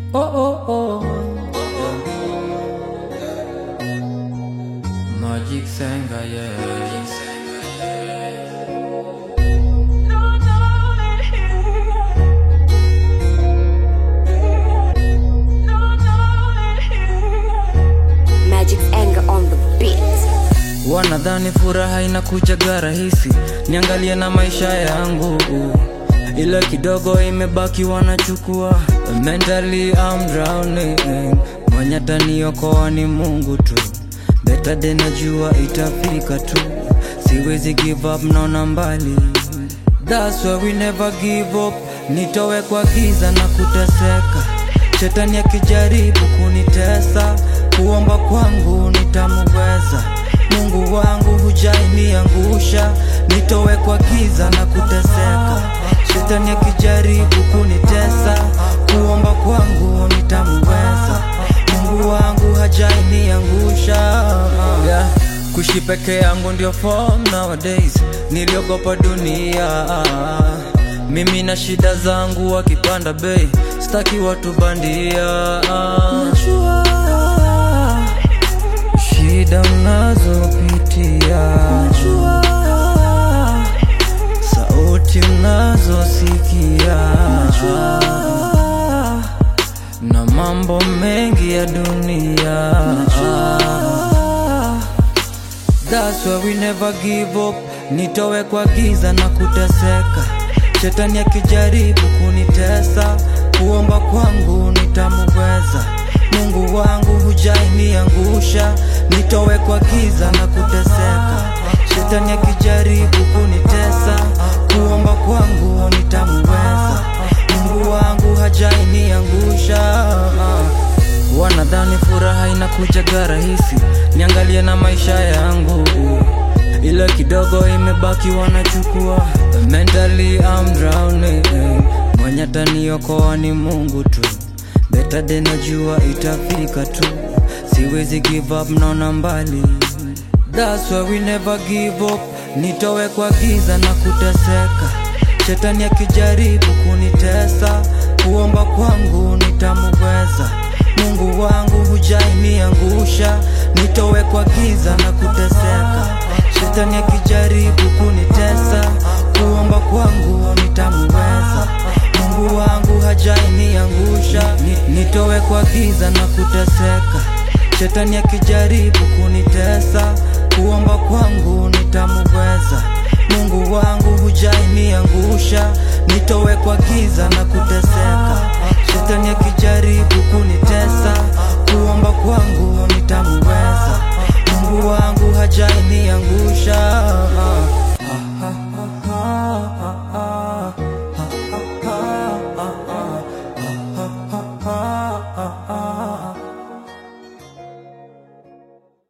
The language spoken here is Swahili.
Oh, oh, oh. Magic Senga, yeah. Magic's anger on the beat. Wanadhani furaha inakujaga rahisi, niangalie na maisha yangu, ila kidogo imebaki wanachukua. Mentally I'm drowning, mwenye ataniokoa ni Mungu tu. Better than najua itafika tu, siwezi give up, naona mbali. That's why we never give up, nitowe kwa giza na kuteseka. Shetani akijaribu kunitesa, kuomba kwangu nitamuweza. Mungu wangu hujainiangusha, nitowe kwa giza na kuteseka. Shetani akijaribu kunitesa, kuomba kwangu nitamuweza. Mungu wangu hajainiangusha. Yeah. Kuishi peke yangu ndio form nowadays, niliogopa dunia. Mimi na shida zangu wakipanda bei, staki watu bandia. Najua shida mnazopitia, najua sauti mnazosikia, najua na mambo mengi ya dunia, najua That's why we never give up, nitowe kwa giza na kuteseka. Shetani akijaribu kunitesa, kuomba kwangu nitamuweza. Mungu wangu hujainiangusha, nitowe kwa giza na kuteseka. Shetani akijaribu kunitesa, kuomba kwangu nitamuweza. Mungu wangu hajainiangusha. Wanadhani furaha inakujaga rahisi, niangalie na maisha yangu, ila kidogo imebaki wanachukua. Mentally I'm drowning, mwenye ataniokoa ni Mungu tu. Better than najua itafika tu, siwezi give up, naona mbali. That's why we never give up, nitowe kwa giza na kuteseka. Shetani akijaribu kunitesa, kuomba kwangu nitamuweza. Mungu wangu hujainiangusha, nitowe kwa giza na kuteseka. Shetani akijaribu kunitesa, kuomba kwangu nitamuweza. Mungu wangu hajainiangusha, ni, nitowe kwa giza na kuteseka. Shetani akijaribu kunitesa, kuomba kwangu nitamuweza. Mungu wangu hujainiangusha, nitowe kwa giza na kuteseka. Shetani akijaribu kunitesa, kuomba kwangu nitamuweza. Mungu wangu hajainiangusha.